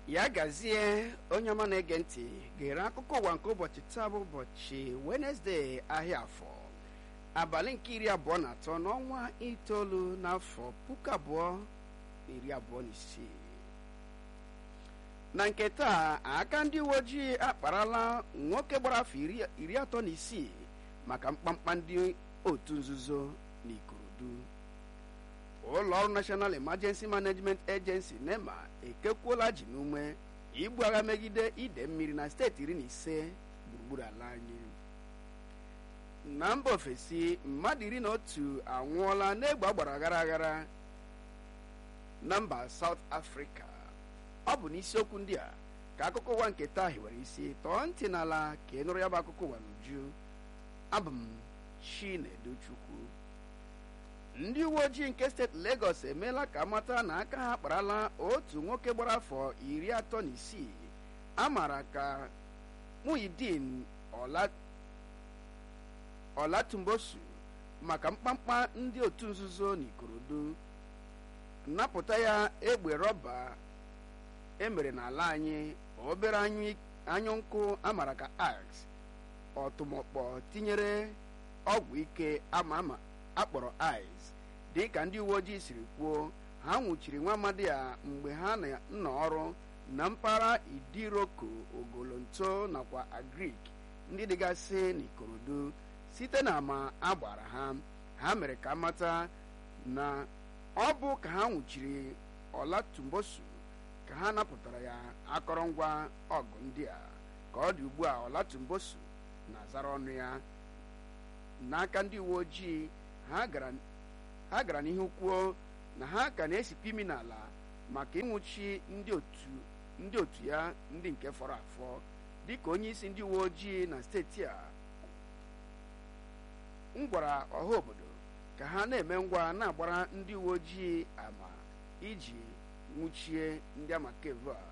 ya gazie onye ọma na-ege ntị gere akụkọ ụwa nke ụbọchị taa bụ ụbọchị wenesde ahịa afọ abalị nke iri abụọ na atọ n'ọnwa itoolu n'afọ puku abụọ na iri abụọ na isii na nke taa aka ndị uwe ojii akparala nwoke gbara afọ iri atọ na isii maka mkpamkpa ndị otu nzuzo na ikorodu ụlọ ọrụ national emergency management agency nema ekekwuola ji n'ume igbu agha megide ide mmiri na steeti iri na ise gburugburu ala anyị na mba ofesi mmadụ iri na otu anwụọla n'egbe agbara aghara aghara na mba south africa ọ bụ n'isiokwu ndị a ka akụkọ ụwa nke taa hiwere isi tọọ ntị n'ala ka ị nụrụ ya bụ akụkọ ụwa n'uju abụ m chineduchukwu ndị uwe ojii nke steeti Lagos emeela ka amata na aka ha kparala otu nwoke gbara afọ iri atọ na isii a maara ka Muhyiddin Ọlatumbosu maka mkpamkpa ndị otu nzuzo n'Ikorodu nnapụta ya egbe rọba emere n'ala anyị obere anyụ nkụ amara ka ax ọtụmọkpọ tinyere ọgwụ ike ama ama akpọrọ ice dị ka ndị uwe ojii siri kwuo ha nwụchiri nwa amadi ya mgbe ha nọ ọrụ na mpaghara idiroko ogolonto nakwa agrik ndị dịgasị n'ikorodu site na ama agbara ha ha mere ka mata na ọ bụ ka ha nwụchiri ọlatumbosu ka ha napụtara ya akọrọngwa ọgụ ndị a ka ọ dị ugbu a ọlatumbosu na-azara ọnụ ya n'aka ndị uwe ojii ha gara n'ihu kwuo na ha ka na-esikwa imi n'ala maka ịnwụchi ndị otu ya ndị nke fọrọ afọ dịka onye isi ndị uwe ojii na steeti a m gwara ọha obodo ka ha na-eme ngwa na-agbara ndị uwe ojii ama iji nwụchie ndị amakevu a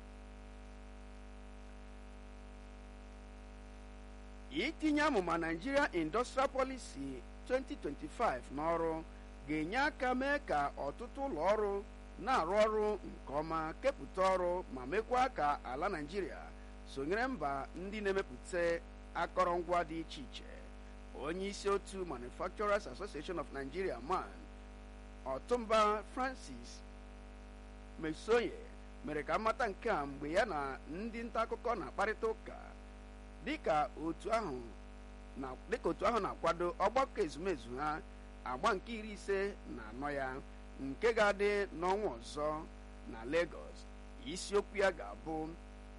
itinye amụma Nigeria Industrial Policy 2025 n'ọrụ ga-enye aka mee ka ọtụtụ ụlọ ọrụ na-arụ ọrụ nke ọma kepụta ọrụ ma mekwa ka ala Nigeria sonyere mba ndị na-emepụta akọrọngwa dị iche iche onye isi otu Manufacturers Association of Nigeria man Ọtụmba Francis Mesoye mere ka mmata nke a mgbe ya na ndị nta akụkọ na-akparịta ụka dịka otu ahụ na-akwado ọgbakọ ezumezu ha agba nke iri ise na anọ ya nke ga-adị n'ọnwa ọzọ na Lagos isiokwu ya ga-abụ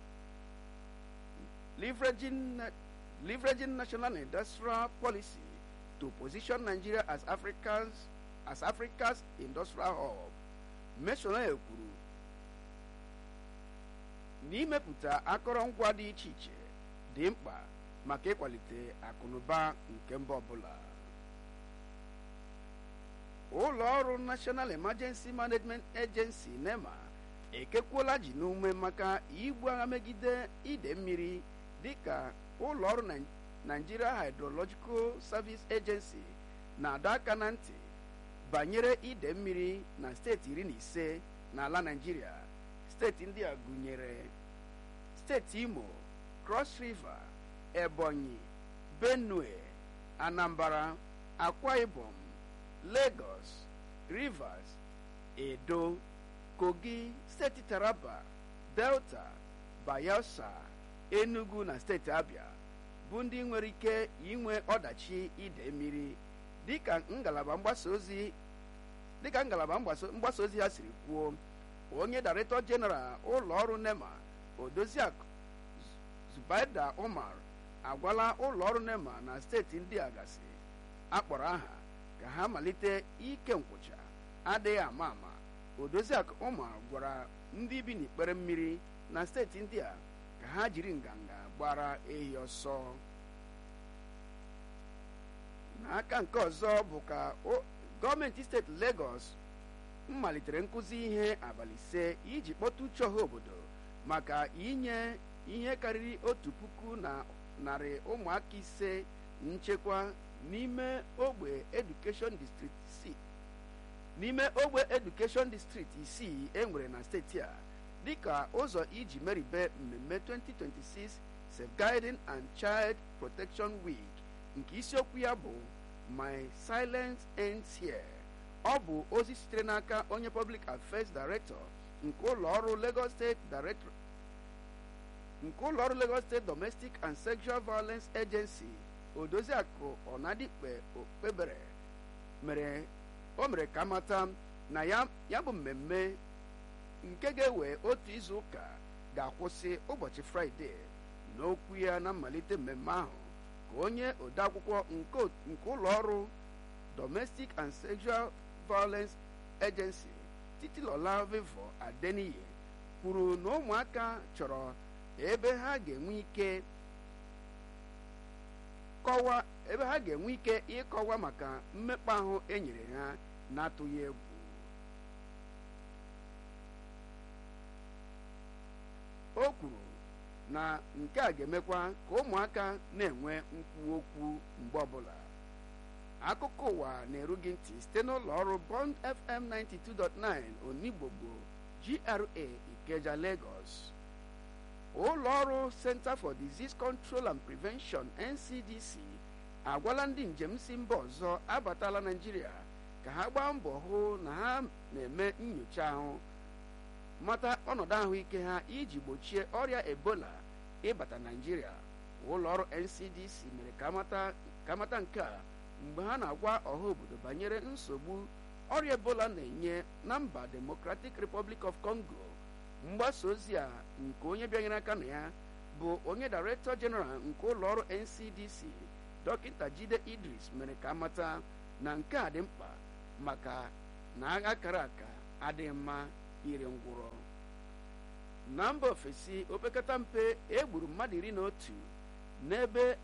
leveraging national industrial policy to position Nigeria as Africa's as Africa's industrial hub Mesoye kwuru na imepụta akọrọngwa dị iche iche dị mkpa maka ịkwalite akụnụba nke mba ọbụla ụlọ ọrụ National Emergency Management Agency NEMA ekekwuola ji n'ume maka igbu agha megide ide mmiri dịka ụlọ ọrụ Nigeria Hydrological Service Agency na-adọ aka na ntị banyere ide mmiri na steeti iri na ise n'ala Nigeria steeti ndị a gụnyere steeti Imo Cross River Ebonyi Benue Anambra Akwa Ibom Lagos Rivers Edo Kogi steeti Taraba Delta Bayelsa Enugu na steeti Abia bụ ndị nwere ike inwe ọdachi ide mmiri dịka ngalaba mgbasa ozi dịka ngalaba mgbasa ozi ya siri kwuo onye Director General ụlọ ọrụ NEMA Odoziakụ Zubaida Umar agwala ụlọ ọrụ NEMA na steeti ndị a gasị akpọrọ aha ka ha malite ike nkwụcha adịghị ama ama Odoziakụ Umar gwara ndị bi n'ikpere mmiri na steeti ndị a ka ha jiri nganga gbara ehi ọsọ n'aka nke ọzọ bụ ka gọọmenti steeti Lagos malitere nkụzi ihe abalị ise iji kpọta uche ọha obodo maka inye ihe karịrị otu puku na narị ụmụaka ise nchekwa n'ime ogbe edukeshọn district si n'ime ogbe edukeshọn district isii enwere na steeti a dịka ụzọ iji meribe mmemme 2026 Safeguarding and Child Protection Week nke isiokwu ya bụ My Silence Ends Here ọ bụ ozi sitere n'aka onye Public Affairs Director nke ụlọ ọrụ Lagos State Director nke ụlọ ọrụ Lagos State Domestic and Sexual Violence Agency Odoziakụ Ọnadikpe Okpebere mere o mere ka mata na ya ya bụ mmemme nke ga-ewe otu izu ụka ga-akwụsị ụbọchị fraịde n'okwu ya na mmalite mmemme ahụ ka onye odeakwụkwọ nke ụlọ ọrụ Domestic and Sexual Violence Agency Titilola Vivo Adeniyi kwuru na ụmụaka chọrọ ebe ha ga-enwe ike kọwa ebe ha ga-enwe ike ịkọwa maka mmekpa ahụ enyere ha na-atụghị egwu o kwuru na nke a ga-emekwa ka ụmụaka na-enwe nkwu okwu mgbe ọbụla akụkọ ụwa na-eru gị ntị site n'ụlọ ọrụ Bond FM 92.9 Onigbogbo GRA Ikeja Lagos ụlọ ọrụ Center for Disease Control and Prevention NCDC agwala ndị njem si mba ọzọ abatala Naịjirịa ka ha gbaa mbọ hụ na ha na-eme nyocha ahụ mata ọnọdụ ahụike ha iji gbochie ọrịa ebola ịbata naijiria ụlọ ọrụ ncdc mere ka amata nke a mgbe ha na-agwa ọha obodo banyere nsogbu ọrịa ebola na-enye na mba democratic republic of congo mgbasa ozi a nke onye bịanyere aka na ya bụ onye director general nke ụlọ ọrụ ncdc dọkịta jide idris mere ka amata na nke a dị mkpa maka na agha kara aka adịghị mma ire ngwụrọ na mba ofesi opekata mpe egburu mmadụ iri na otu n'ebe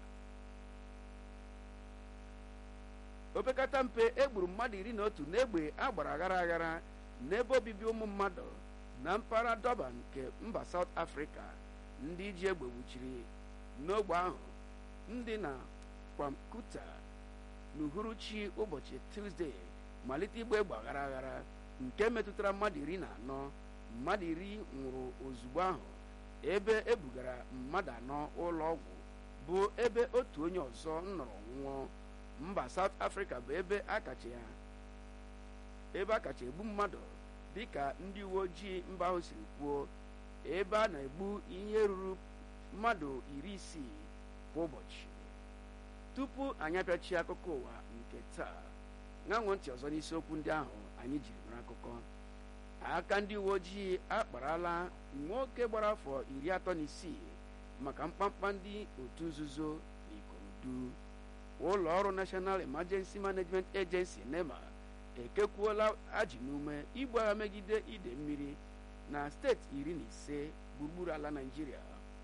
opekata mpe egburu mmadụ iri na otu n'egbe agbara aghara aghara n'ebe obibi ụmụ mmadụ na mpaghara Durban nke mba South Africa ndị ji egbe gbuchiri n'ogbe ahụ ndị na Kwamkuta n'uhuruchi ụbọchị Tuzdee malite igba egbe aghara aghara nke metụtara mmadụ iri na anọ mmadụ iri nwụrụ ozugbo ahụ ebe ebugara mmadụ anọ ụlọ ọgwụ bụ ebe otu onye ọzọ nọrọ nwụọ mba South Africa bụ ebe akacha ya ebe akacha egbu mmadụ dịka ndị uwe ojii mba ahụ siri kwuo ebe a na-egbu ihe ruru mmadụ iri isii kwa ụbọchị tupu anyị apịachie akụkọ ụwa nke taa ṅanwụ ntị ọzọ n'isiokwu ndị ahụ anyị jiri mara akụkọ aka ndị uwe ojii akparala nwoke gbara afọ iri atọ na isii maka mkpamkpa ndị otu nzuzo na Ikorodu ụlọ ọrụ National Emergency Management Agency NEMA ekekwuola ajị n'ume igbu agha megide ide mmiri na steeti iri na ise gburugburu ala Naịjirịa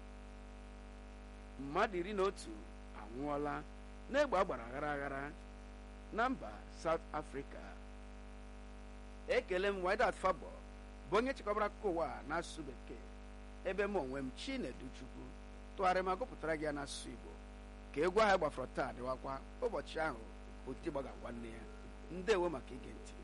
mmadụ iri na otu anwụọla n'egbe agbara aghara aghara na mba South Africa ekele m Widat Fabo bụ onye chịkọbara akụkọ ụwa n'asụsụ bekee ebe m onwe m Chinedu Chukwu tụgharịa ma gụpụtara gị ya n'asụsụ Igbo ka egwu ahụ gbafọrọ taa dịwakwa ụbọchị ahụ oti gbaga nwanne ya ndewo maka ige ntị